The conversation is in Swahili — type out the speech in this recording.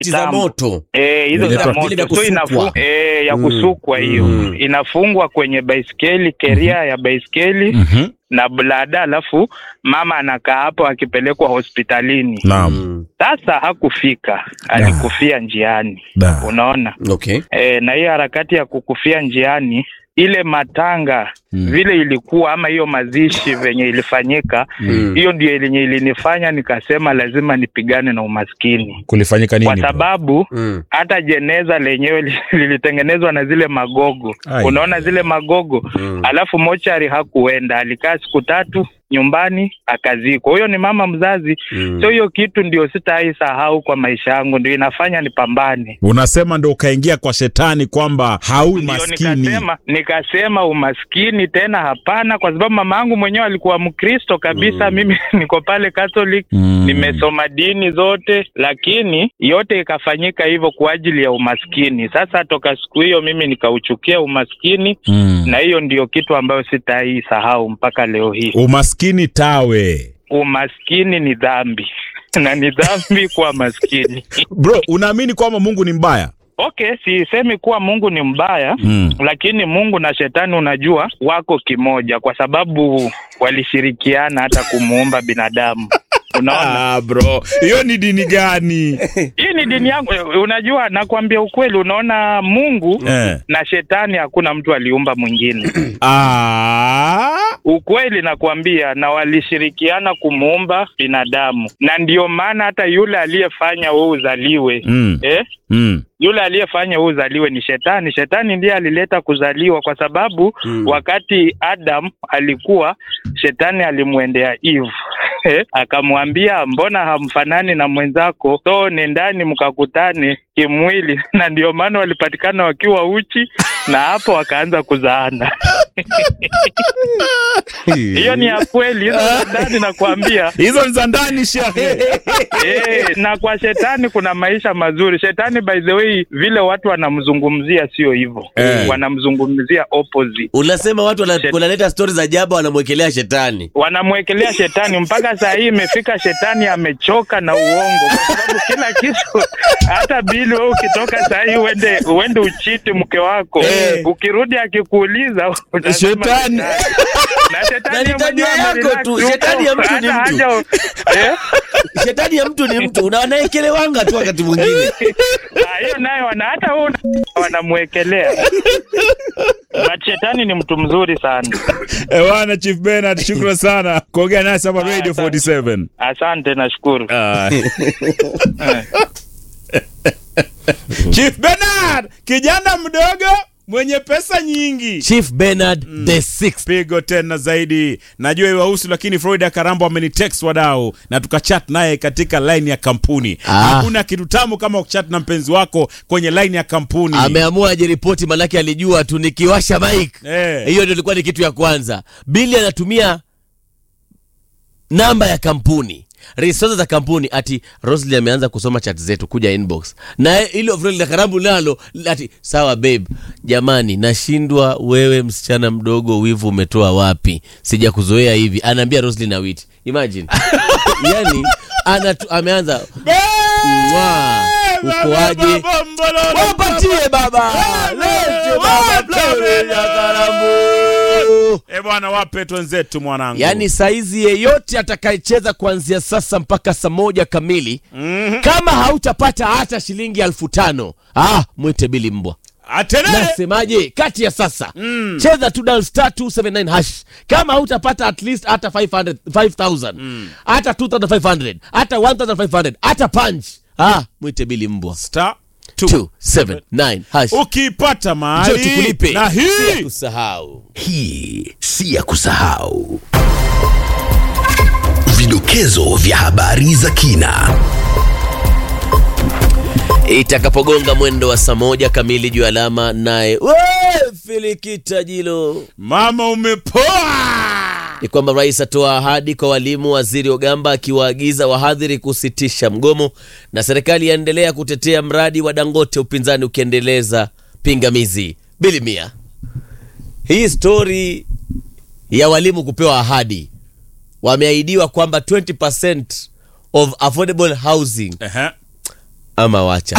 za kitambo. moto Eh, hizo Vile za vya- vile vya moto so inafu, kusukwa. eh, ya Mm. kusukwa hiyo Mm. inafungwa kwenye baiskeli keria ya baiskeli Mhm. na blada, alafu mama anakaa hapo akipelekwa hospitalini. Naam. Mm. Sasa hakufika, alikufia njiani, Da. unaona Okay. e, na hiyo harakati ya kukufia njiani ile matanga Mm. vile ilikuwa ama hiyo mazishi venye ilifanyika Mm. hiyo ndio yenye ilinifanya nikasema lazima nipigane na umaskini Kulifanyika nini? kwa bro? sababu Mm. hata jeneza lenyewe li- lilitengenezwa na zile magogo Ai. unaona zile magogo Mm. alafu mochari hakuenda alikaa siku tatu nyumbani akazikwa huyo ni mama mzazi Mm. so hiyo kitu ndio sitaisahau kwa maisha yangu ndio inafanya nipambane Unasema ndo ukaingia kwa shetani kwamba haui ndio maskini. nikasema nikasema umaskini tena hapana kwa sababu mama yangu mwenyewe alikuwa mkristo kabisa Mm. mimi niko pale catholic Mm. nimesoma dini zote lakini yote ikafanyika hivyo kwa ajili ya umaskini sasa toka siku hiyo mimi nikauchukia umaskini Mm. na hiyo ndio kitu ambayo sitaisahau mpaka leo hii Umaskini tawe. umaskini ni dhambi na ni dhambi kuwa maskini Bro, unaamini kwamba Mungu ni mbaya? okay sisemi kuwa mungu ni mbaya Mm. lakini mungu na shetani unajua wako kimoja kwa sababu walishirikiana hata kumuumba binadamu unaona Ah, bro. Hiyo ni dini gani? hii ni dini yangu unajua nakwambia ukweli unaona mungu eh. na shetani hakuna mtu aliumba mwingine Ah. ukweli nakwambia na walishirikiana kumuumba binadamu na ndio maana hata yule aliyefanya wewe uzaliwe Mm. eh? Mm. yule aliyefanya wewe uzaliwe ni shetani shetani ndiye alileta kuzaliwa kwa sababu Mm. wakati adam alikuwa shetani alimwendea eve eh, akamwambia mbona hamfanani na mwenzako so nendani mkakutane kimwili na ndio maana walipatikana wakiwa uchi na hapo wakaanza kuzaana hiyo ni ya kweli hizo za ndani nakwambia Hizo ni za ndani shehe. Eh, na kwa shetani kuna maisha mazuri. Shetani by the way, vile watu wanamzungumzia sio hivyo Eh. wanamzungumzia opposite, Unasema watu wana- Shet- wanaleta stori za ajabu wanamwekelea shetani. wanamwekelea shetani mpaka saa hii imefika, shetani amechoka na uongo, kwa sababu kila kitu, hata bili wewe ukitoka saa hii uende uende uchiti mke wako Eh. ukirudi akikuuliza utasema Shetani. na Na shetani ni tabia mwenyewe yako amerelax tu, huko, shetani ya mtu ni hata mtu. haja- eh? Shetani ya mtu ni mtu, una- anaekelewanga tu wakati mwingine. Ah, hiyo nayo wana hata wewe una- wanamwekelea but shetani ni mtu mzuri sana Ewana Chief Bernard, shukran sana kuongea nasi hapa Ah, Radio asante. 47. asante nashukuru Ah. Chief Bernard, kijana mdogo mwenye pesa nyingi. Chief Bernard the sixth. Pigo tena zaidi. Najua iwahusu, lakini Florida Karambo amenitext wadau na tukachat naye katika line ya kampuni. Ah. Hakuna kitu tamu kama kuchat na mpenzi wako kwenye line ya kampuni. Ameamua ajiripoti, manake alijua tu nikiwasha mic Eh. hiyo ndio ilikuwa ni kitu ya kwanza. Bili anatumia namba ya kampuni resources za kampuni ati Rosli ameanza kusoma chat zetu kuja inbox na ile Avril na Karambu nalo ati sawa babe, jamani, nashindwa wewe, msichana mdogo, wivu umetoa wapi? Sija kuzoea hivi, anaambia Rosli na Wit. Imagine yani anatu, ameanza Mwa, uko aje? Wapatie baba, lete baba, Avril na Karambu. Eh bwana, wape twenzetu mwanangu. Yaani saizi yeyote atakayecheza kuanzia sasa mpaka saa moja kamili kama hautapata hata shilingi elfu tano ah, mwite Bili Mbwa. Atenene. Nasemaje? Kati ya sasa cheza tu dial star 279 hash. Kama hautapata at least hata 500 5000 hata 2500 hata 1500 hata punch ah, mwite Bili Mbwa Star 279 hash. Ukipata Njoo mahali tukulipe. na Si ya hii kusahau. Hii si ya kusahau. Vidokezo vya habari za kina. itakapogonga mwendo wa saa moja kamili juu ya alama naye we, filikita jilo mama umepoa. ni kwamba rais atoa ahadi kwa walimu waziri ogamba akiwaagiza wahadhiri kusitisha mgomo na serikali yaendelea kutetea mradi wa dangote upinzani ukiendeleza pingamizi bilimia hii stori ya walimu kupewa ahadi wameahidiwa kwamba 20% of affordable housing Ehe. ama wacha